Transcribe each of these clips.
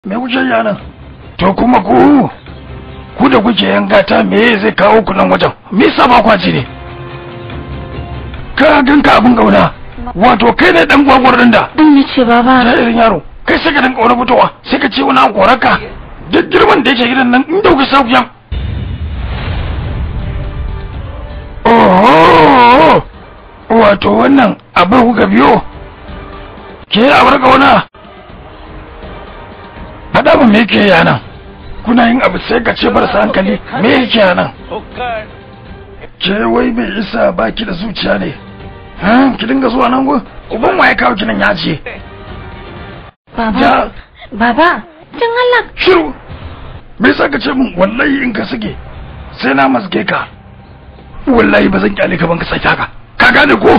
me kuke yi nan to kuma ku ku da kuke yan gata me zai kawo ku nan wajen me yasa ba kwaci ne ka ganka abin gauna wato kai ne dan gwagwar din da din ne ce baba da irin yaro kai sai ka dinka wani fitowa sai ka ce wani an koraka duk girman da yake gidan nan in dauki sauƙiyan oh wato wannan abin kuka biyo ke abar gauna faɗa ba me yake yana kuna yin abu sai ka ce barasa hankali me yake yana ke wai mai isa baki da zuciya ne ha ki dinga zuwa nan go uban waye kawo ki nan ya ce baba ja baba dan Allah shiru me yasa ka ce min wallahi in ka sige sai na maske ka wallahi ba zan kyale ka ban ka sake haka ka gane ko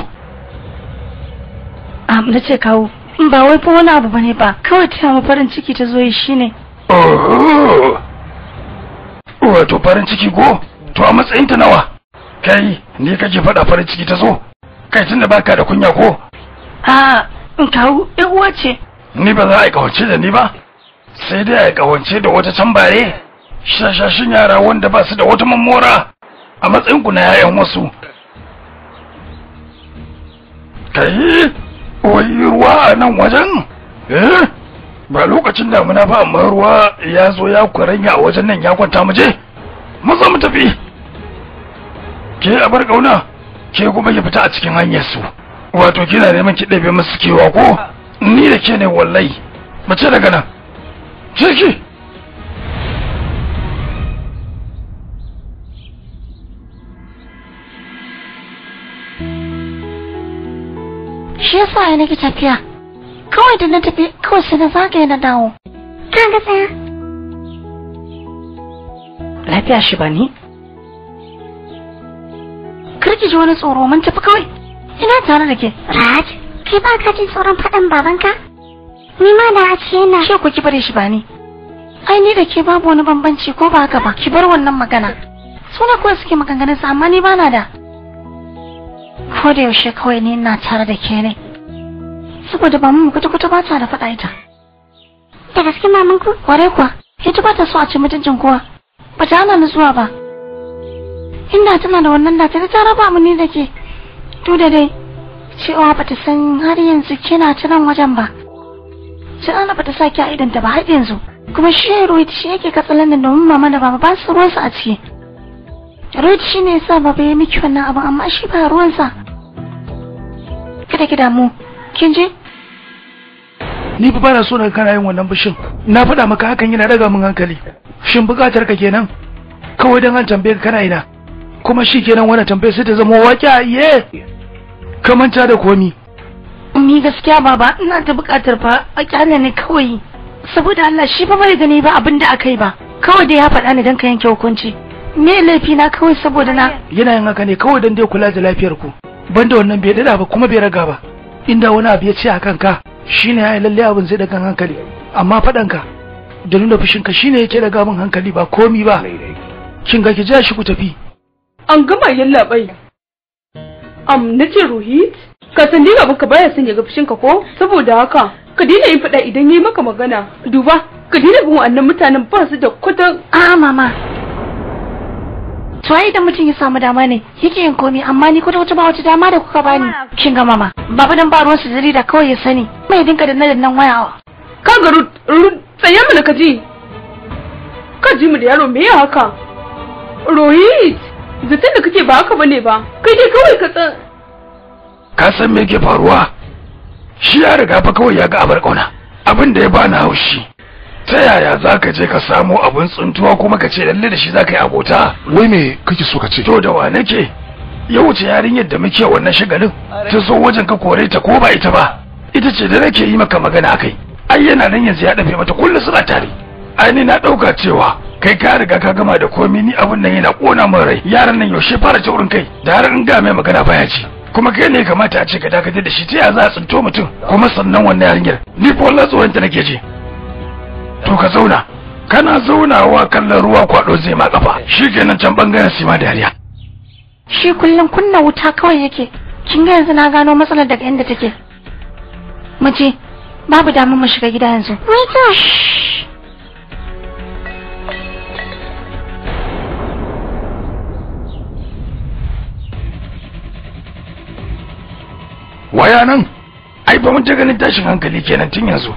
am na ce kawo ba wai fa wani abu bane ba kawai tana mu farin ciki ta zo yi shine Oh, wato farin ciki ko to a matsayin ta nawa kai ni kake faɗa farin ciki ta zo kai tunda baka da kunya ko a in kawo yan uwa ce ni ba za a yi kawance da ni ba sai dai a yi kawance da wata can bare shashashin yara wanda ba su da wata mammora a matsayin ku na yayan wasu kai wai ruwa a nan wajen eh ba lokacin damuna ba amma ruwa ya zo ya kwaranya a wajen nan ya kwanta mu je maza mu tafi ke a bar kauna ke kuma ki fita a cikin hanyar su wato kina neman ki ɗabe musu kewa ko ni da ke ne wallahi mace daga nan ciki shi yasa ya nake tafiya kawai da na tafi kawai sai na zagaye na dawo Ka ga tsaya. lafiya shi ba ni karki ji wani tsoro mun tafi kawai ina tare da ke Raj, kai ba ka jin tsoron faɗan babanka? Ni ma da a ce yana. ke ku ki bare shi ba ni ai ni da ke babu wani bambanci ko ba haka ba ki bar wannan magana suna kawai suke maganganun sa amma ni ba na da ko da yaushe kawai ni ina tare da ke ne saboda ba mu kuta kuta ba ta da faɗa ita Da gaske mamanku? kware kuwa ita ba ta so a ci mutuncin kowa ba ta hana ni zuwa ba inda tana da wannan da ta ta raba mu ni da ke to da dai cewa ba ta san har yanzu kina ta nan wajen ba sai ana ba ta sa ki a idanta ba har yanzu kuma shi Rohit shi yake katsalan da domin mama da baba ba su ruwansa a ciki Rohit shi ne yasa baba ya miki wannan abin amma shi ba ruwansa kada ki damu kin je ni fa bana so na kana yin wannan bishin na faɗa maka hakan yana daga min hankali shin buƙatar ka kenan kawai dan an tambaye ka kana ina kuma shi kenan wannan tambayar sai ta zama waƙi a iye ka manta da komi ni gaskiya baba ina da bukatar fa a kyale ne kawai saboda Allah shi fa bai gani ba abin da aka yi ba kawai da ya faɗa ni dan ka yanke hukunci me laifi na kawai saboda na yana yin haka ne kawai dan dai kula da lafiyar ku banda wannan bai dada ba kuma bai raga ba inda wani abu ya ce a kanka shine ya lalle abin zai daga hankali amma faɗanka da nuna fushinka shine yake daga min hankali ba komi ba kin ga ki ja shi ku tafi An gama yallaɓai. Am na ce Rohit, ka san ni ka baya son ya ga fushinka ko? Saboda haka, ka daina yin faɗa idan yayi maka magana. Duba, ka daina bin wa'annan mutanen ba su da kwatan a mama to ai idan mutum ya samu dama ne yake yin komai amma ni kwata wata ba wata dama da kuka bani kin ga mama baba dan ba ruwan su jarida kawai ya sani mai dinka da nan nan waya Ka ga Rut, Rut, tsaye mana ka ji. Ka ji mu da yaro me ya haka? Rohit, zaton da kake ba haka bane ba. Kai dai kawai ka tsan. ka san me ke faruwa shi ya riga fa kawai ya ga abar kauna abin da ya bani haushi ta yaya za ka je ka samo abin tsuntuwa kuma ka ce lalle da shi za ka yi abota wai me kake so ka ce to da wa nake ya wuce yarinyar da muke wannan shagalin ta zo wajen ka kore ta ko ba ita ba ita ce da nake yi maka magana akai ai yana nan yanzu ya dafe mata kullu suna tare ai ni na dauka cewa kai ka riga ka gama da komai ni abin nan yana kona min rai yaran nan yaushe fara taurin kai da har in ga mai magana baya ci kuma kai ne kamata a ce ka dakatar da shi ta ya za a tsinto mutum kuma sannan wannan yarinyar ni fa wallahi tsoron ta nake ji to ka zauna kana zaunawa kallon ruwa kwado zai ma kafa shikenan can bangaren sima dariya shi kullum kunna wuta kawai yake kin ga yanzu na gano matsalar daga inda take mace babu damar mu shiga gida yanzu Wai to, waya nan ai ba mun ta ganin tashin hankali kenan tun yanzu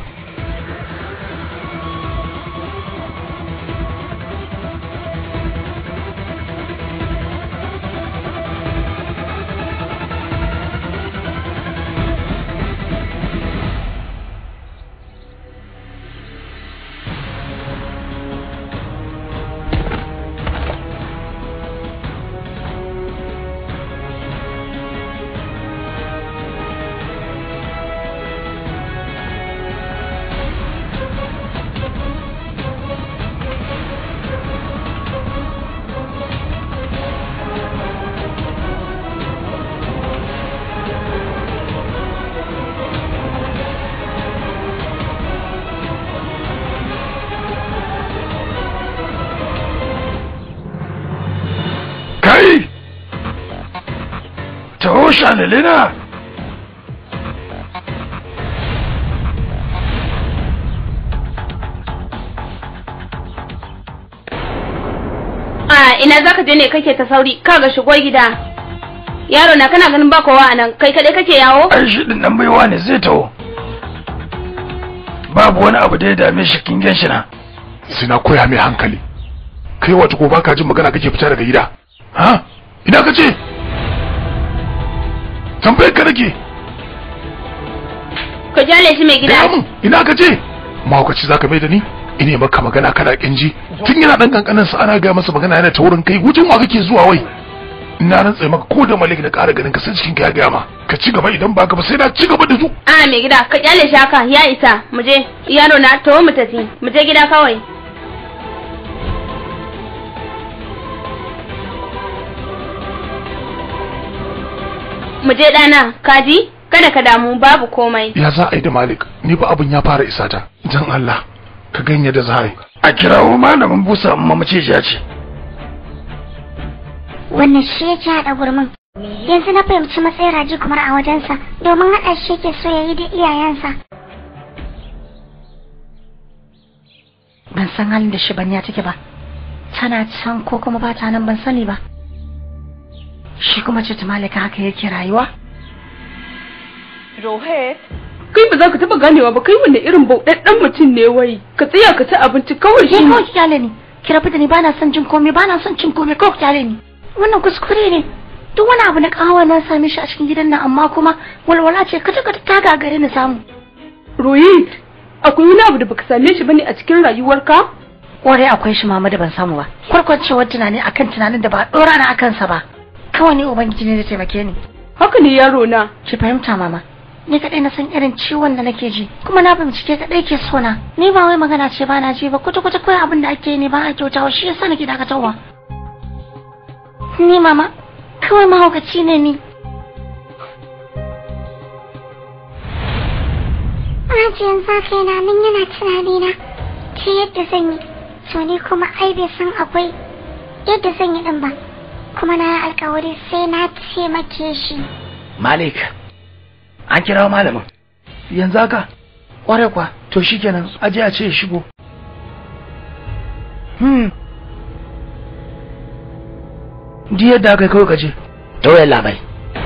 kai taho shalilina a ina zaka je ne kake ta sauri kaga shigo gida yaro na kana ganin ba kowa a nan kai kadai kake yawo ai shi din nan baiwa ne zai taho babu wani abu da ya dame shi kin gan shi na sai na koya mai hankali kai wata ko baka jin magana kake fita daga gida ha ina ka ce tambayar ka nake ka jale shi mai gida gaya mun ina ka ce mahaukaci zaka mai da ni ine maka magana kana kinji tun yana dan kankanin sa ana ga masa magana yana ta wurin kai gujin wa kake zuwa wai ina rantsa maka ko da malik na ƙara ganin ka sai cikin ka ya gaya ma ka ci gaba idan baka ba sai na ci gaba da su a mai gida ka kyale shi haka ya isa mu je yaro na to mu tafi mu je gida kawai mu je dana kaji kada ka damu babu komai ya za a yi da malik ni ba abin ya fara isa ta dan Allah ka ganye da za a yi a kirawo malamin busa amma mace ya ce wannan shi ya ci haɗa gurmin yanzu na fahimci matsayin raji kumar a wajensa domin haɗa shi yake so ya yi da iyayensa ban san halin da shibanya take ba tana can ko kuma ba ta nan ban sani ba shi kuma ce ta malika haka yake rayuwa Rohit kai ba za ka taba ganewa ba kai wanne irin bauɗaɗɗen mutum ne wai ka tsaya ka ci abinci kawai ke shi kawai ki kyale ni ki rabu da ni bana son jin komai bana son cin komai kawai ki kyale ni wannan kuskure ne duk wani abu na kawo na same shi a cikin gidan nan amma kuma walwala ce kata kata ta gagare ni samu Rohit akwai wani abu da baka same shi bane a cikin rayuwarka kwarai akwai shi mama da ban samu ba kwarkwacewar tunani akan tunanin da ba a dora na akan sa ba kawai ne ubangiji ne da taimake ni haka ne yaro na ki fahimta mama ni kadai na san irin ciwon da nake ji kuma na bincike kadai ke so na ni ba wai magana ce ba na ji ba kwata kwata kawai abin da ake yi ne ba a kyautawa shi yasa nake dakatarwa ni mama kawai mahaukaci ne ni Rajiyan zaka yana nan yana tunani na ta yadda zan yi to ni kuma ai bai san akwai yadda zan yi din ba kuma na yi alkawari sai na taimake shi malik an kirawo malamin yanzu haka kwarai kwa to shikenan aje a ce ya shigo hmm di yadda aka yi kawai ka je tauyen labai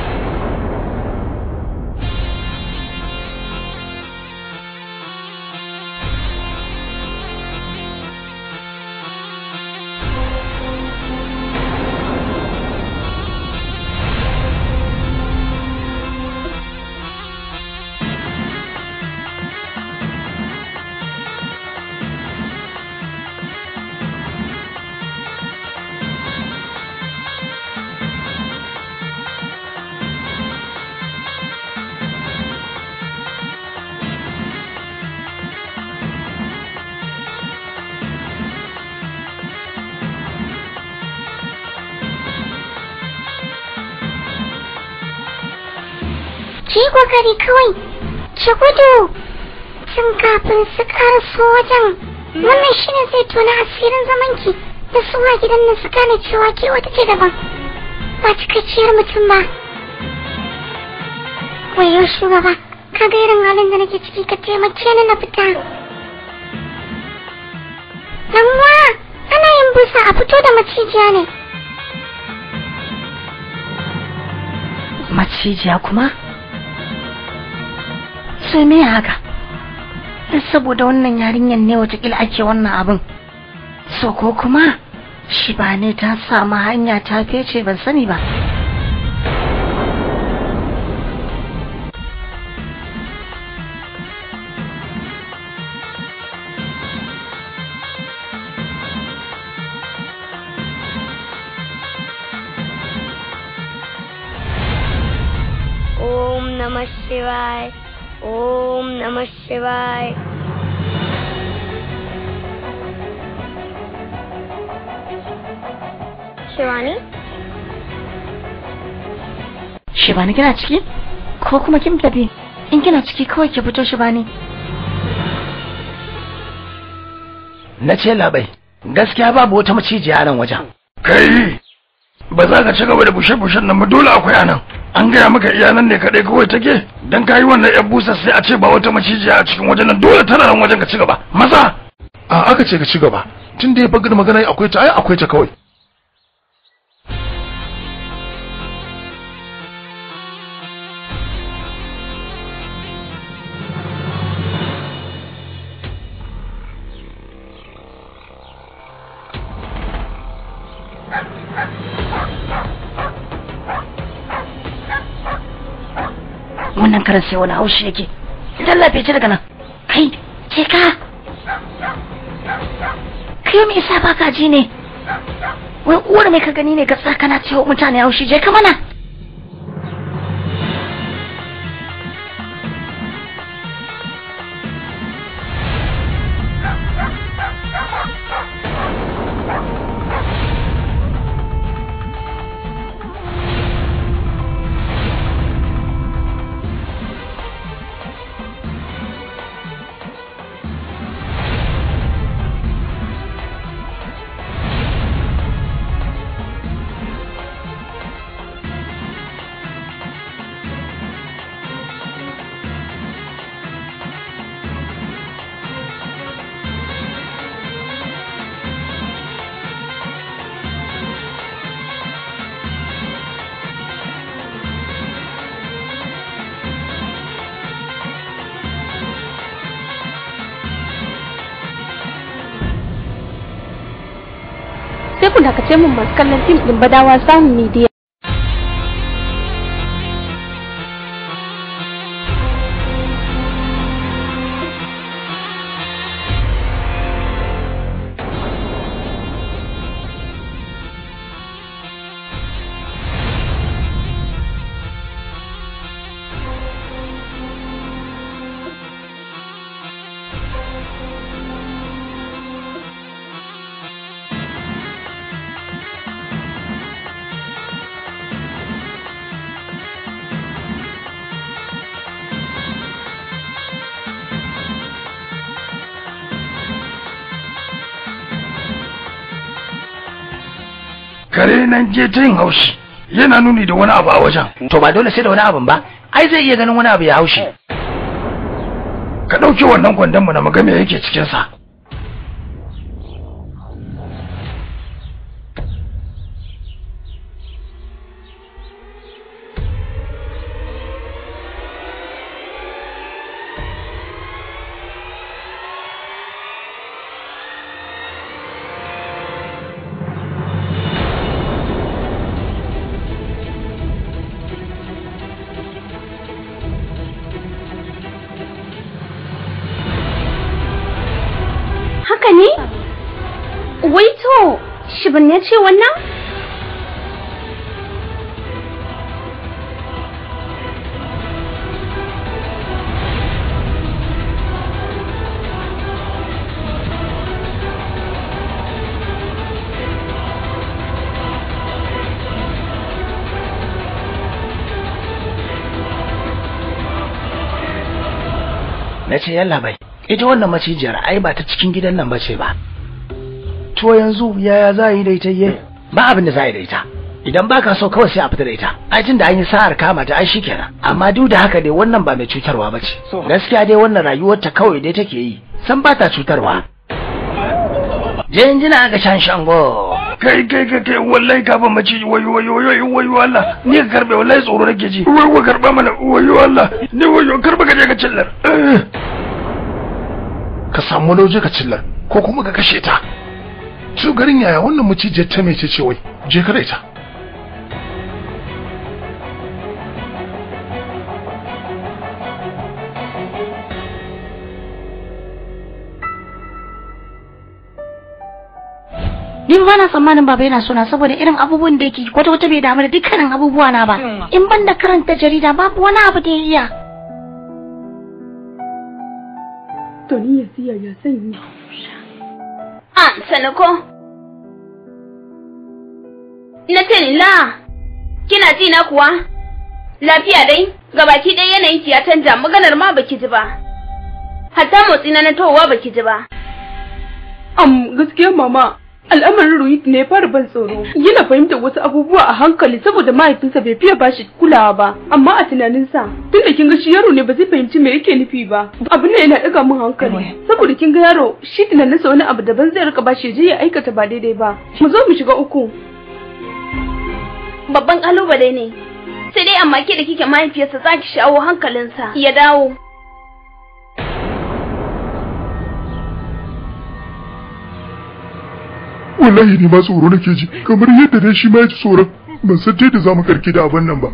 ki yi kokari kawai ki gudu tun kafin su karaso wajen wannan shine zai tona asirin zamanki da su a gidan nan su gane cewa ke wata ce daban ba cikakkiyar mutum ba wayo shugaba ka ga irin halin da nake ciki ka taimake ni na fita Ɗanwa, ana yin busa a fito da macijiya ne. macijiya kuma sai me haka saboda wannan yarinyar ne watakila ake wannan abin so ko kuma shi ba ne ta samu hanya ta fece ban sani ba ओम नमः शिवाय ओम नमः शिवाय Shivani Shibani kina ciki? Ko kuma kin tafi? In kina ciki kawai ki fito Shibani. na ce labai gaskiya babu wata macijiya a nan wajen kai ba za ka ci gaba da bushe-bushen nan ba dole akwai anan an gaya maka iya nan ne kaɗai kawai take dan ka yi wannan yan busa sai a ce ba wata macijiya a cikin wajen nan dole tana nan wajen ka ci gaba maza a aka ce ka ci gaba tun da ya bagar magana akwai ta ai akwai ta kawai Wannan karan sai wani haushi yake. Tallafe ci daga nan. Kai, ce ka. Kai me yasa baka ji ne? Wai uwar mai ka gani ne ga kana cewa mutane haushi je ka mana. sai ku dakace mun masu kallon fim din badawa samun media kare nan je ta yin haushi yana nuni da wani abu a wajen to ba dole sai da wani abin ba ai zai iya ganin wani abu ya haushi ka ɗauki wannan kwandon mu na maga me yake cikin sa haka ne wai to shibin ya ce wannan na ce yalla bai ita wannan macijiyar ai ba ta cikin gidan nan bace ba to yanzu yaya za a yi da ita ye ba abin da za a yi da ita idan baka so kawai sai a fita da ita ai tunda an yi sa'ar kama ta ai shikenan amma duk da haka dai wannan ba mai cutarwa bace gaskiya dai wannan rayuwar ta kawai dai take yi san ba ta cutarwa je injina ga shan shango kai kai kai kai wallahi ka ban mace wayo wayo wayo wayo Allah ni ka karbe wallahi tsoro nake ji wayo karba mana wayo Allah ni wayo karba ka je ka cillar Eh. ka samu wani waje ka cillar ko kuma ka kashe ta su garin yaya wannan macijiyar ta mece ce wai je ka da ita Ni ba na tsammanin baba yana sona saboda irin abubuwan da yake kwata wata bai damu da dukkanin abubuwa na ba. In ban da karanta jarida babu wani abu da ya iya. To ni ya siya ya sanya. Ah, sanako. Na ce ni la, kina ji na kuwa? Lafiya dai, gabaki ɗaya yanayin ki ya canja maganar ma baki ji ba. Hatta motsi na na towa baki ji ba. Am gaskiya mama, al'amarin Rohit ne ya fara ban tsoro. Yana fahimtar wasu abubuwa a hankali saboda mahaifinsa bai fiye bashi kulawa ba, amma a tunaninsa tun da kin ga shi yaro ne ba zai fahimci me yake nufi ba. Abin nan yana ɗaga min hankali. Saboda kin ga yaro shi tunaninsa wani abu daban zai rika bashi ya je ya aikata ba daidai ba. Mu zo mu shiga uku. Babban kalubale ne. Sai dai amma ke da kike mahaifiyarsa za ki shawo hankalinsa ya dawo. wallahi ne ma tsoro nake ji kamar yadda dai shi ma ya ji tsoron ban san ta yadda za mu karki da abin nan ba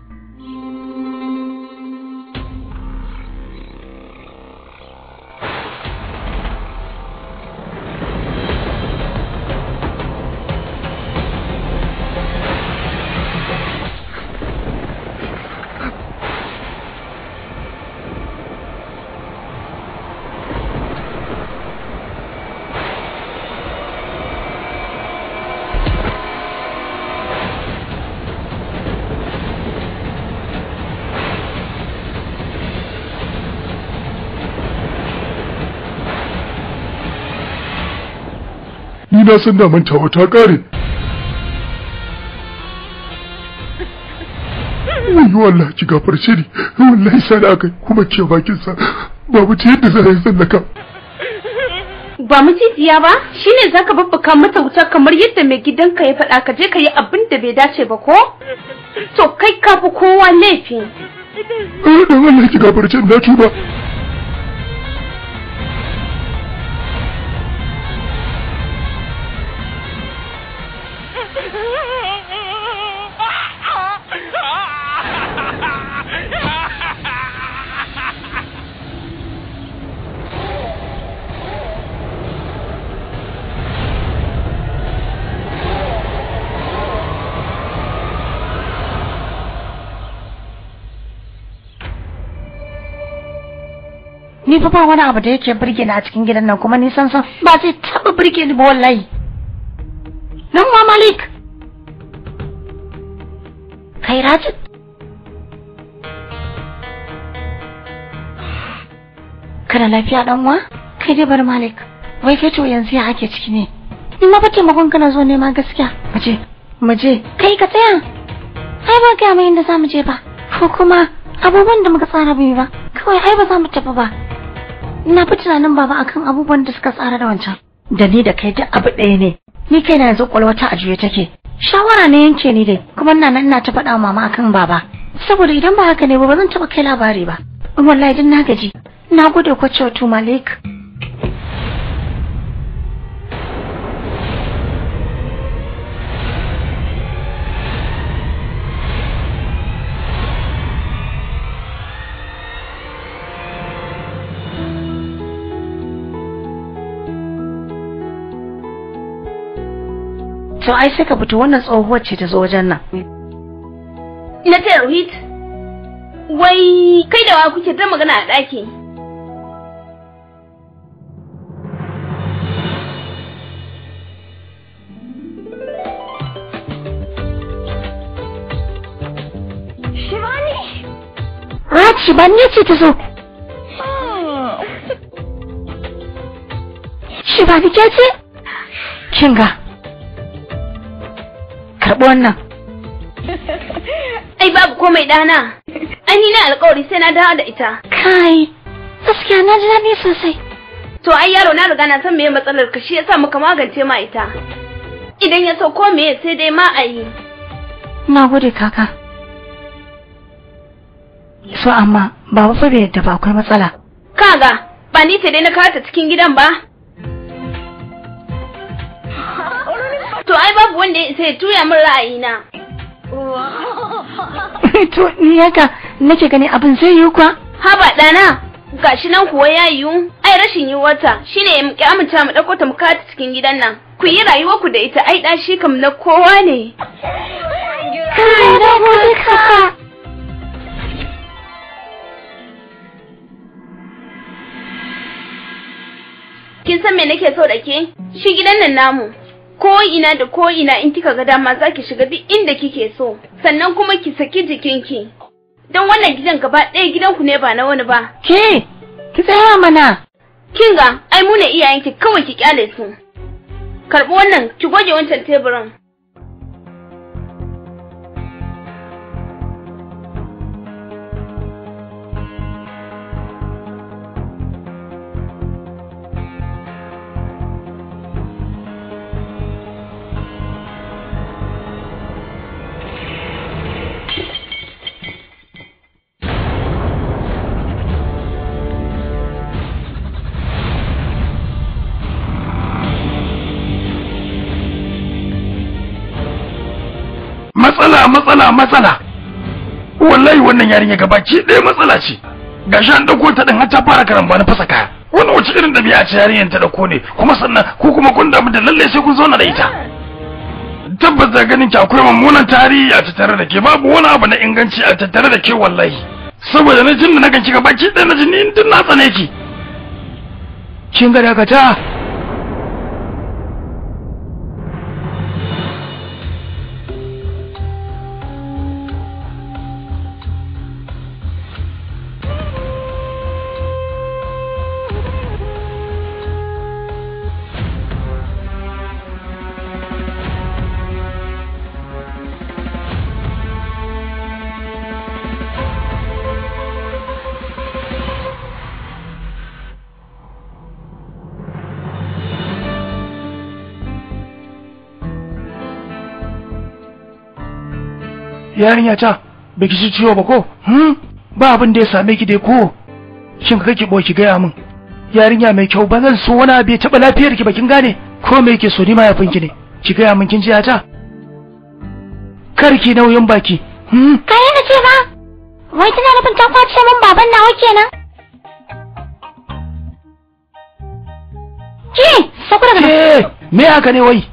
ni na san da mantawa ta kare wayo Allah ki gafarce ni wallahi sai da aka kuma ke bakin sa babu ta yadda za a yi sallaka Ba macijiya ba? Shine zaka babbaka mata wuta kamar yadda mai gidanka ya faɗa ka je ka yi abin da bai dace ba ko? To kai ka fi kowa laifi. eh dan Allah ki gafarce ni na tuba Ni fa ba wani abu da yake burge ni a cikin gidan nan kuma ni san san ba zai taba burge ni ba wallahi. Nan ma Malik. Kai Rajit. Kana lafiya dan uwa? Kai dai bar Malik. Wai kai to yanzu ya ake ciki ne. Ni ma fa taimakon kana zo nema gaskiya. Maje, maje. Kai ka tsaya. Ai ba ga mai inda za mu je ba. Ko kuma abubuwan da muka tsara bai ba. Kawai ai ba za mu tafi ba. Ina fi tunanin baba akan abubuwan da suka tsara da wancan. Da ni da kai duk abu ɗaya ne. Ni kai na yanzu kwalwata a juye take. Shawara ne yanke ni dai, kuma ina nan ina ta faɗa wa mama akan baba. Saboda idan ba haka ne ba ba zan taɓa kai labari ba. Wallahi din na gaji. Na gode ko cewa Malik. To ai sai ka fito wannan tsohuwar ce ta zo wajen nan. Na ce Rohit, wai kai da wa kuke ta magana a ɗaki? Raci ban ne ce ta zo. Shi ba ni ke ce? Kinga. Karɓi wannan. Ai babu komai ɗana. Ai ni na alƙawari sai na dawo da ita. Kai, gaskiya na ji daɗi sosai. To ai yaro na riga na san meye matsalar ka shi yasa muka magance ma ita. idan ya so ko me sai dai ma a yi na gode kaka so amma baba fa bai yadda ba akwai matsala kaga ba ni ce dai na kawo ta cikin gidan ba to ai babu wanda ya isa ya tuya min ra'ayina to ni haka nake gani abin zai yi kwa haba ɗana gashi nan kuwa ya yiwu ai rashin yiwuwarta shine ya muke amince mu ɗauko ta mu kawo ta cikin gidan nan ku yi rayuwar ku da ita ai ɗan shi kam na kowa ne kai na gode kaka kin san me nake so da ke shi gidan nan namu ko ina da ko ina in kika ga dama zaki shiga duk inda kike so sannan kuma ki saki jikinki don wannan gidan gaba ɗaya gidanku ne ba na wani ba ke ki tsaya mana kin ga ai mu ne iyayenki kawai ki kyale su karɓi wannan ki goge wancan teburin matsala matsala matsala wallahi wannan yarinya gabaki ɗaya matsala ce gashi an ɗauko ta ɗin har ta fara karamba na fasa kaya wannan wace irin ɗabi'a ce yarinyar ta ɗauko ne kuma sannan ko kuma kun damu da lalle sai kun zauna da ita tabbas da ganin ki akwai mummunan tarihi a tattare da ke babu wani abu na inganci a tattare da ke wallahi saboda na jin da na ganci gabaki ɗaya na ji ni tun na tsane ki kin ga dakata yarinya ta baki ji ciwo ba ko hmm ba abin da ya same ki dai ko shin ka kake boye ki gaya min yarinya mai kyau ba zan so wani abu ya taɓa lafiyar ki ba kin gane ko me yake so ni mahaifin ki ne ki gaya min kin ji ta kar ki nauyin baki hmm Ka yana ce ba? Wai tana nufin ta kwace min baban nawa kenan? Ke, sakura daga ke me haka ne wai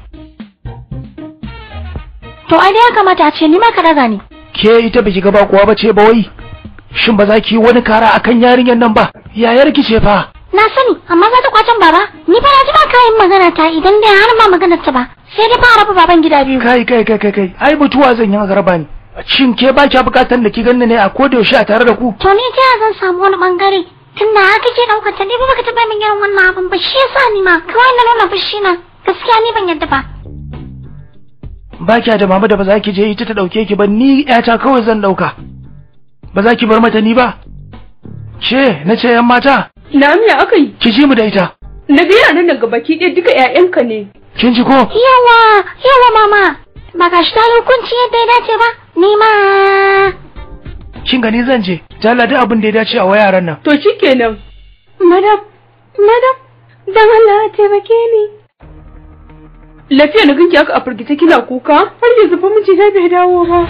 to ai dai ya kamata a ce ni ma ka daga ni ke ita baki ga ba kuwa bace ba wai shin ba za ki yi wani kara akan yarinyar nan ba yayar ki ce fa Na sani, amma za ta kwacen baba. Ni fa na ji ba kayan magana ta idan dai har ma maganar ta ba. Sai dai fara raba baban gida biyu. kai kai kai kai kai ai mutuwa zan yi a garba ni shin ke ba kya bukatar da ki ganni ne a koda yaushe a tare da ku To ni ta zan samu wani bangare. Tunda haka ke daukar ta ni ba baka taba min irin wannan abin ba shi yasa ni ma kawai na nuna fushi na. Gaskiya ni ban yadda ba. ba kya da mama da ba za ki je ita ta dauke ki ba ni yata kawai zan dauka ba za ki bar mata ni ba ce na ce yan mata Na ya aka yi? ki ji mu da ita Na ga yaran nan gabaki ɗaya duka 'ya'yanka ne. kin ji ko Yawa, yawa mama. Ba ga shi ta yi hukunci yadda ya dace ba. Ni ma. kin gani zan je jalla duk abin da ya dace a wa yaran nan To shikenan. Madam, madam, dan Allah ya taimake ni. Lafiya na ganki aka a firgice kina kuka har yanzu fa miji na bai dawo ba.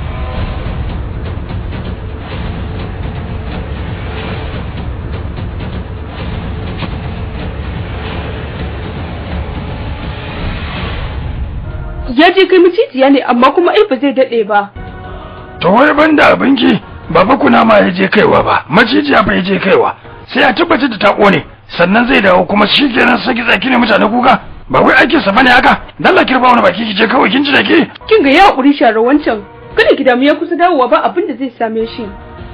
Ya je kai macijiya ne amma kuma ai ba zai daɗe ba. to wai banda abinki ba fa kuna ma ya je kaiwa ba macijiya fa ya je kaiwa sai a tabbatar da ta kone sannan zai dawo kuma shi kenan saki zaki ne mutane kuka ba wai aikin sa bane haka dalla kirba wani baki ki je kawai kin ji da ke Kin ga ya haƙuri share wancan. Kada ki damu ya kusa dawowa ba abin da zai same shi.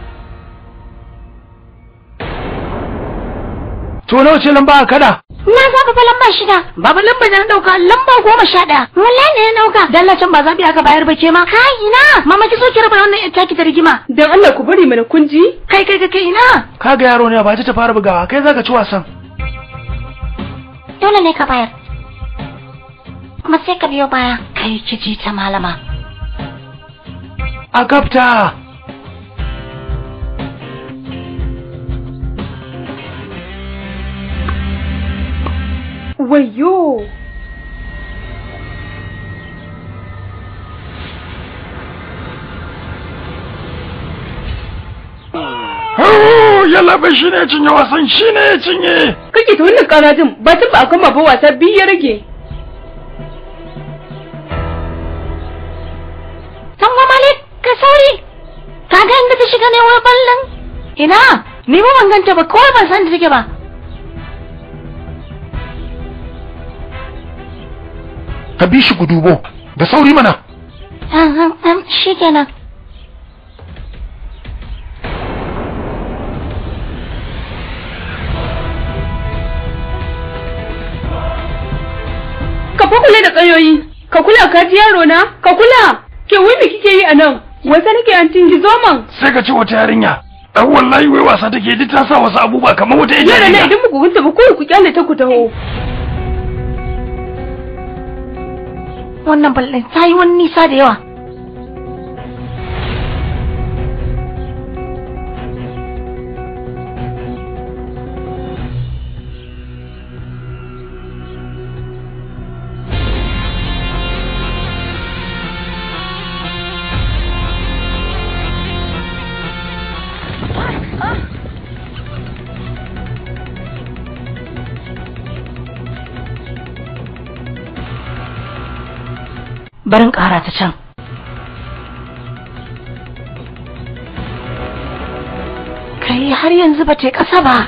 to nawa ce lamba a kada Na zaɓa fa lamba shida. Baba lamba da na dauka lamba goma sha ɗaya. Wallahi ne na dauka. Dallacin ba zaɓi aka bayar ba ke ma. Kai ina. Mama ki so ki raba wannan ita ki ta rigima. Dan Allah ku bari mana kun ji? Kai kai kai kai ina. kaga yaro ne ba ta fara bugawa kai zaka ci wasan Dole ne ka bayar. kuma sai ka biyo baya kai ki ji ta malama a gabta Wayyo! Oh, yalla bai shi ne cinye wasan shi ne ya cinye Kake ta wannan karajin ba ta ba a gama ba wasa biyu ya rage. Tango Malik, ka sauri! Ka ga inda ta shiga ne wai ballon? Ina, ni ba ban ganta ba, kawai ban san da take ba. ka bi shi gudubo da sauri mana Ah, ah, ah, Shi kenan. Ka fa kula da tsayoyi. Ka kula ka ji yaro na? Ka kula. Ke wai me kike yi a nan? Wasa nake an tingi zoman. sai ka ce wata yarinya dan wallahi wai wasa take ji ta sa wasu abubuwa kamar wata Yara na yarinya idan muku gunta ba kawai ku kyale ta ku taho. Wannan ballon ta yi wani nisa da yawa. Barin ƙara ta can. Kai har yanzu ba ta yi ƙasa ba.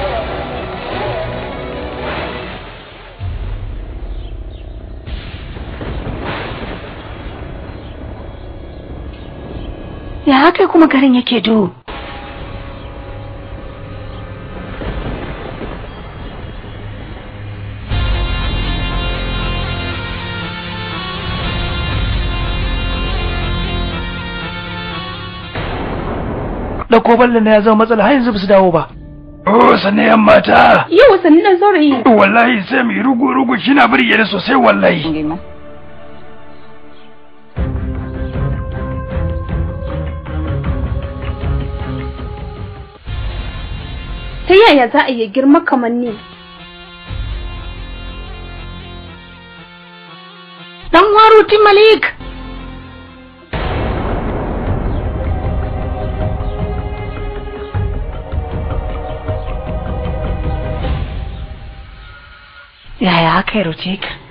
Ya haka kuma garin yake duhu. dauko ballon na ya zama matsala har yanzu ba su dawo ba oh sanne yan mata Yau wasanni dan saurayi. wallahi sai mu yi rugu rugu kina burge ni sosai wallahi Ta yaya za a iya girma kamar ni? Dan waruti Malik. Yaya aka yi Rutik?